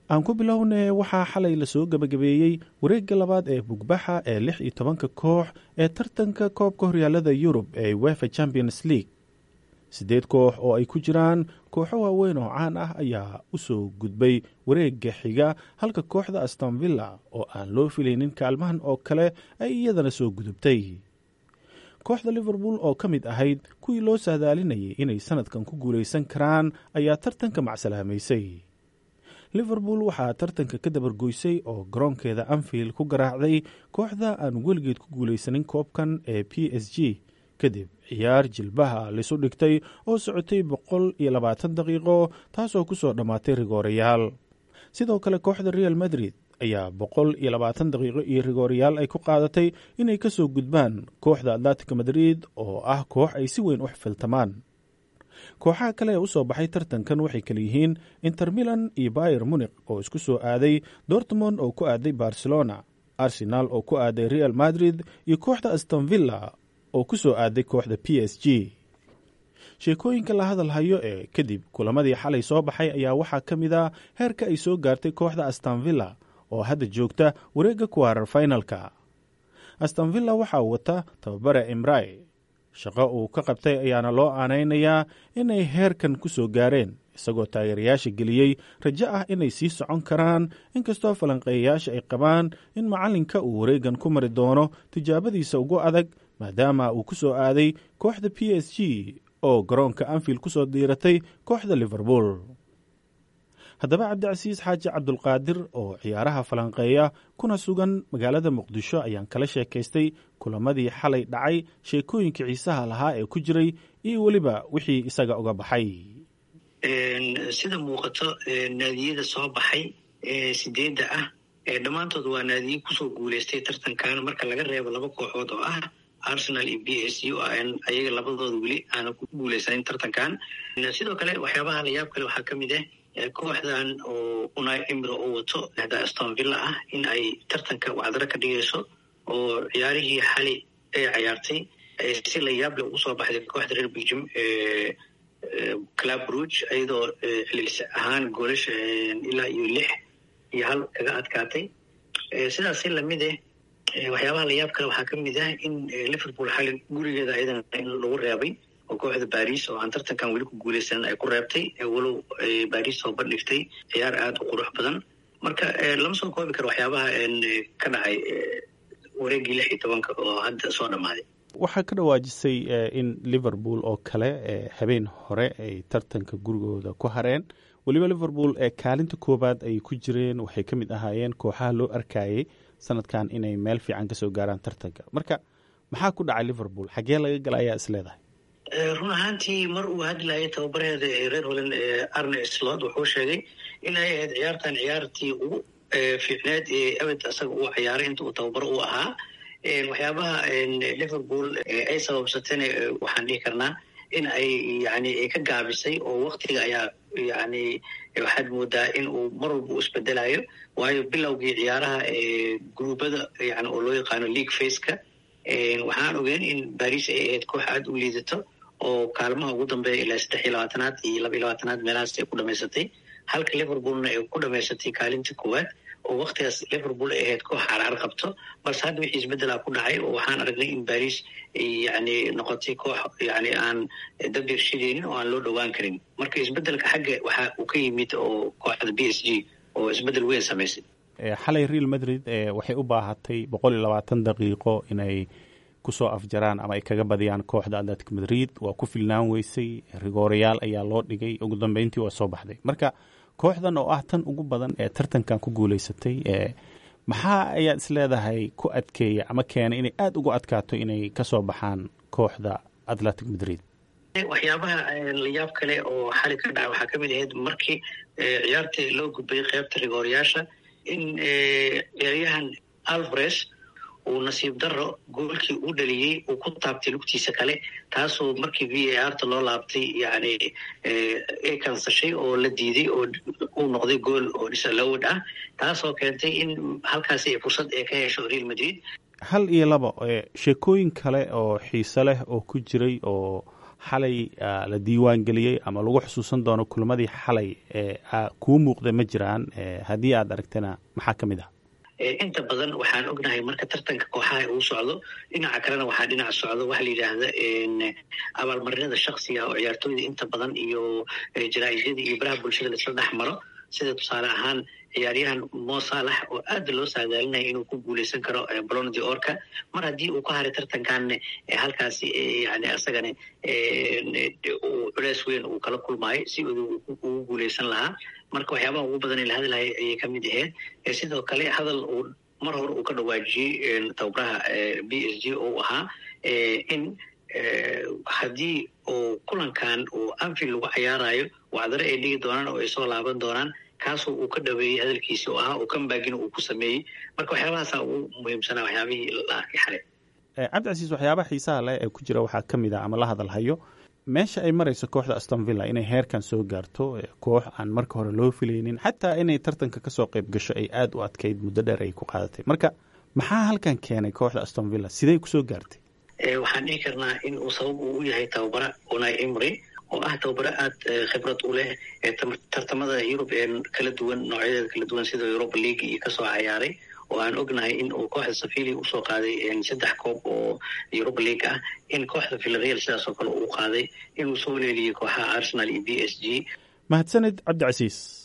aan ku bilownee waxaa xalay lasoo gebagabeeyey wareegga labaad ee bugbaxa ee lix iyo tobanka koox ee tartanka koobka horyaalada yurub ee wefa champions league siddeed koox oo ay ku jiraan kooxo waaweyn oo caan ah ayaa u soo gudbay wareegga xiga halka kooxda astonvilla oo aan loo filaynin kaalmahan oo kale ay iyadana soo gudubtay kooxda liverpool oo ka mid ahayd kuwii loo saadaalinayay inay sanadkan ku guulaysan karaan ayaa tartanka macsalaamaysay liverpool waxaa tartanka ka dabargoysay oo garoonkeeda anfield ku garaacday kooxda aan weligeed ku guulaysanin koobkan ee p s g kadib ciyaar jilbaha lisu dhigtay oo socotay boqol iyo labaatan daqiiqo taasoo ku soo dhammaatay rigoorayaal sidoo kale kooxda real madrid ayaa boqol iyo labaatan daqiiqo iyo rigoorayaal ay ku qaadatay inay ka soo gudbaan kooxda atlantica madrid oo ah koox ay si weyn u xifiltamaan kooxaha kale ee u soo baxay tartankan waxay kale yihiin inter milan iyo bayer munik oo isku soo aaday dortmond oo ku aaday barcelona arsenal oo ku aaday real madrid iyo kooxda astonvilla oo ku soo aaday kooxda p s g sheekooyinka la hadal hayo ee kadib kulamadii xalay soo baxay ayaa waxaa ka mid a heerka ay soo gaartay kooxda astonvilla oo hadda joogta wareegga kuwaarar finalka astonvilla waxaa wata tababare imrai shaqo uu ka qabtay ayaana loo aanaynayaa inay heerkan ku soo gaareen isagoo taageerayaasha geliyey rajo ah inay sii socon karaan inkastoo falanqeeyayaasha ay qabaan in macallinka uu wareegan ku mari doono tijaabadiisa ugu adag maadaama uu ku soo aaday kooxda p s g oo garoonka anfield ku soo diiratay kooxda liverpool haddaba cabdicasiis xaaji cabdulqaadir oo ciyaaraha falanqeeya kuna sugan magaalada muqdisho ayaan kala sheekaystay kulamadii xalay dhacay sheekooyinka xiisaha lahaa ee ku jiray iyo weliba wixii isaga uga baxay sida muuqato naadiyada soo baxay ee sideedda ah dhammaantood waa naadiye kusoo guuleystay tartankan marka laga reebo laba kooxood oo ah arsenal iyo b s u ayaga labadooda weli aanan ku guuleysanin tartankan sidoo kale waxyaabaha layaab kale waxaa ka mid ah kooxdan oo unai emiro oo wato da astonvilla ah in ay tartanka wacdaro ka dhigayso oo ciyaarihii xali ay cayaartay si layaab le ugu soo baxday kooxda reer belgium club rouge iyadoo cililis ahaan goolasha ilaa iyo lix iyo hal kaga adkaatay sidaasi lamid eh waxyaabaha layaab kale waxaa ka mid ah in liverpool xali gurigeeda ayadana in lagu reebay oo kooxda baris oo aan tartankan weli ku guuleysanin ay ku reebtay walow baris soo bandhigtay ciyaar aada u qurux badan marka lama soo koobi karo waxyaabaha ka dhacay wareegii lix iyo tobanka oo hadda soo dhammaaday waxaa ka dhawaajisay in liverpool oo kale habeen hore ay tartanka gurigooda ku hareen weliba liverpool ee kaalinta koowaad ay ku jireen waxay ka mid ahaayeen kooxaha loo arkayay sanadkan inay meel fiican kasoo gaaraan tartanka marka maxaa ku dhacay liverpool xaggee laga gala ayaa is leedahay run ahaantii mar uu hadlayay tababareeda reer holland arne slot wuxuu sheegay in ay ahayd ciyaartan ciyaartii ugu fiicneed ee abed isaga uu ciyaaray inta uu tababaro u ahaa waxyaabaha liverpool ay sababsatayna waxaan dhihi karnaa in ay yani ka gaabisay oo waktiga ayaa yani waxaad moodaa in uu mar walba u isbedelayo waayo bilowgii ciyaaraha gruubada yani oo loo yaqaano league faceka waxaan ogeyn in baris ay ahayd koox aada u liidato oo kaalmaha ugu dambeeya ilaa saddex iyo labaatanaad iyo laba iyo labaatanaad meelahaas ay ku dhamaysatay halka liverpoolna ay ku dhamaysatay kaalinta koowaad oo waktigaas liverpool ay ahayd koox carcar qabto balse hadda wixii isbeddelaa ku dhacay oo waxaan aragnay in baris yani noqotay koox yani aan dabir shidaynin oo aan loo dhowaan karin marka isbeddelka xagga waxa uu ka yimid oo kooxda b s g oo isbeddel weyn samaysay xalay real madrid waxay u baahatay boqol iyo labaatan daqiiqo inay kusoo afjaraan ama ay kaga badiyaan kooxda atletic madrid waa ku filnaan weysay rigoorayaal ayaa loo dhigay ugu dambeyntii waa soo baxday marka kooxdan oo ah tan ugu badan ee tartankan ku guuleysatay maxaa ayaad is leedahay ku adkeeya ama keenay inay aada ugu adkaato inay kasoo baxaan kooxda atletic madrid waxyaabaha layaab kale oo xali ka dhaca waxaa kamid ahayd markii ciyaartii loo gudbayay qeybta rigoorayaasha in ciyaaryahan alvares uu nasiib daro goolkii uu dhaliyey uu ku taabtay lugtiisa kale taasoo markii v a r ta loo laabtay yani ay kansashay oo la diiday oo uu noqday gool oo disalowed ah taasoo keentay in halkaasi fursad ay ka hesho real madrid hal iyo laba sheekooyin kale oo xiise leh oo ku jiray oo xalay la diiwaan geliyey ama lagu xusuusan doono kulamadii xalay kuu muuqda ma jiraan haddii aad aragtana maxaa ka mid ah inta badan waxaan ognahay marka tartanka kooxaha uu socdo dhinaca kalena waxaa dhinac socdo waxa la yidhaahda abaalmarinada shaksiga oo ciyaartooyda inta badan iyo jaraa'idyada iyo baraha bulshada laisla dhex maro sida tusaale ahaan ciyaaryahan mo salax oo aad loo saadaalinaya inuu ku guuleysan karo bolonadi orka mar haddii uu ka haray tartankan halkaasi yani asagana culeys weyn uu kala kulmaayo si ugu guuleysan lahaa marka waxyaabaha ugu badan ee la hadlahay ayay ka mid ahayd sidoo kale hadal uu mar hore uu ka dhawaajiyey tababaraha b s g oo ahaa in haddii uu kulankan uu anfield lagu cayaarayo wacdare ay dhigi doonaan oo ay soo laaban doonaan kaasoo uu ka dhaweeyey hadalkiisi oo ahaa oo kambagina uu ku sameeyey marka waxyaabahaasa ugu muhiimsanaa waxyaabihii la arkay xalay cabdicasiis waxyaabaha xiisaha leh ee ku jira waxaa ka mid ah ama la hadalhayo meesha ay marayso kooxda aston villa inay heerkan soo gaarto koox aan marka hore loo filaynin xataa inay tartanka kasoo qayb gasho ay aada u adkayd muddo dheer ay ku qaadatay marka maxaa halkan keenay kooxda aston villa sidey kusoo gaartay waxaan dhihi karnaa in uu sabab uu u yahay tababara unai imry oo ah tababaro aada khibrad u leh tartamada yurub ee kala duwan noocyadeeda kala duwan sida europa league iyo kasoo cayaaray oo aan ognahay in uu kooxda safili usoo qaaday saddex koob oo europa league ah in kooxda villareal sidaas oo kale uu qaaday inuu soo leeliyey kooxaha arsenal iyo b s g mahadsanid cabdicasiis